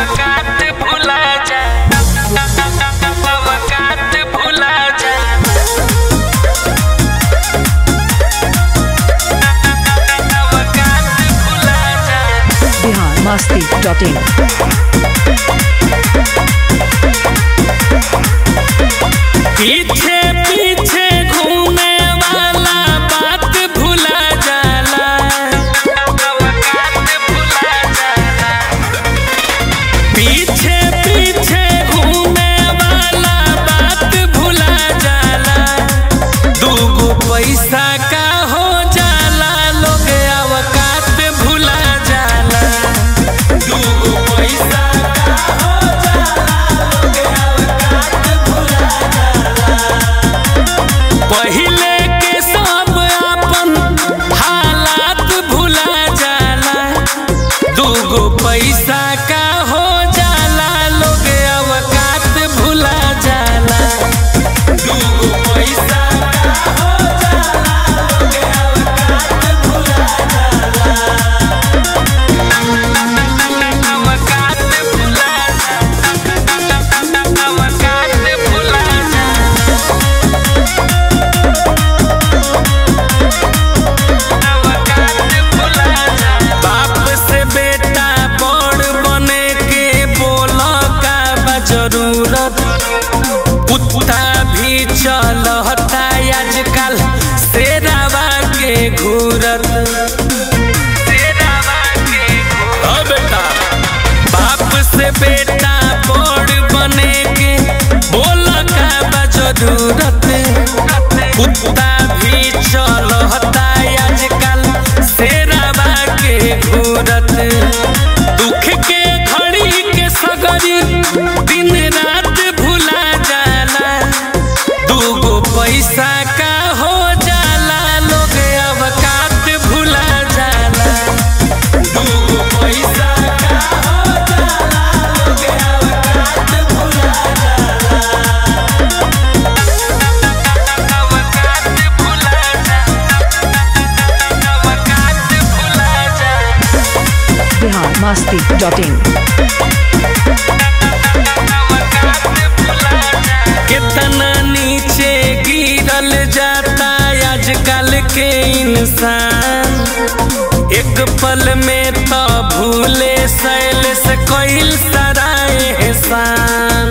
अवकात भुला जा अवकात भुला जा अवकात भुला जा बिहार मस्ती डॉट इन पीछे पीछे घूमे वाला बात भुला जाला अवकात भुला जाला पीछे पीछे घूमे वाला बात भुला जाला दूगो पैसा का हो जाला लोग अवकात भुला जाला दूगो पैसा का हो जाला लोग अवकात भुला पहिले के सब अपन हालात भुला जाला दूगो पैसा का हो जाला लोग अवकात भुला जाला दूगो पैसा का हो जाला लोग अवकात भुला जाला अवकात भुला जा अवकात भुला जा बाप से बेटा बड़ बने के बोल का बा जरूरत कुत्ता भी चलता आजकल शेरावा के घूरत शेरावा के घूरत। ओ बेटा बाप से बेटा बड़ बने के बोल का बा जरूरत कुत्ता भी चलता आजकल शेरावा के घूरत दुख के घड़ी के सगरी दिन रात भुला जाला दूगो पैसा का हो जाला लोग अवकात भुला जाला दूगो पैसा का हो जाला लोग अवकात भुला जाला अवकात भुला जा अवकात भुला जा बिहार मस्ती डॉट इन कितना नीचे गिरल जाता आजकल के इंसान एक पल में तो भूले सैल से कोई सारा एहसान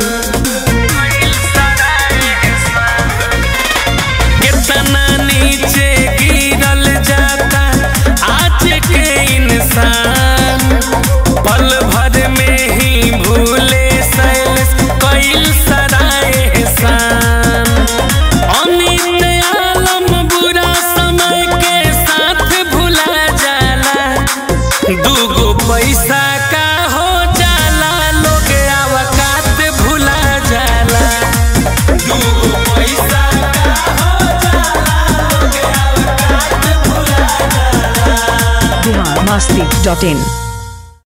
कितना नीचे गिरल जाता आज के इंसान पल भर में ही भूले सैल कैल सारा एहसान अमित आलम बुरा समय के साथ भुला जाला दूगो पैसा का हो जाला लोग अवकात भुला जाला दूगो पैसा का हो जाला लोग अवकात भुला जाला बिहार मस्ती डॉट इन